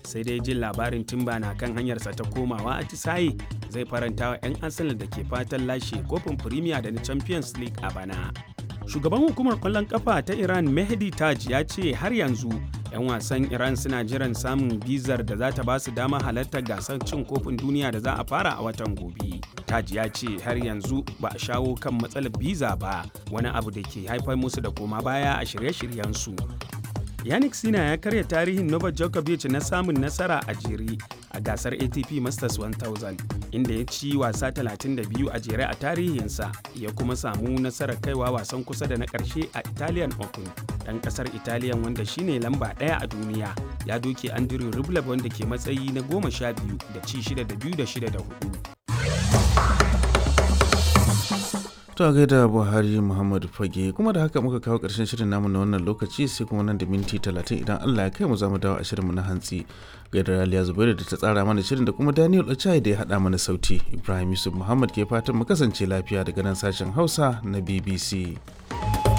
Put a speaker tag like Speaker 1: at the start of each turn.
Speaker 1: sai dai jin labarin timba na kan hanyarsa ta komawa atisaye zai faranta wa 'yan arsenal da ke fatan lashe kofin premier da na champions league a bana shugaban hukumar kwallon kafa ta iran mehdi taj ya ce har yanzu 'yan wasan iran suna jiran samun bizar da za ta ba su dama halartar gasar cin kofin duniya da za a fara a watan gobe taj ya ce har yanzu ba a shawo kan matsalar biza ba wani abu da ke haifar musu da koma baya a shirye-shiryensu yannick sina ya karya tarihin novak djokovic na samun nasara a jere a gasar atp masters 1000 inda ya ci wasa 32 a jere a tarihinsa ya kuma samu nasarar kaiwa wasan kusa da na ƙarshe a italian open ɗan ƙasar italian wanda shine lamba ɗaya a duniya ya doke andrew rublev wanda ke matsayi na goma sha biyu da ci shida da biyu da shida da hudu
Speaker 2: To gaida Buhari Muhammadu Fage kuma da haka muka kawo ƙarshen shirin namu na wannan lokaci sai kuma nan da minti talatin idan Allah ya kai mu za mu dawo a shirinmu na hantsi. Gaida Raliya Zubairu da ta tsara mana shirin da kuma Daniel Ochai da ya haɗa mana sauti. Ibrahim Yusuf Muhammad ke fatan mu kasance lafiya daga nan sashen Hausa na BBC.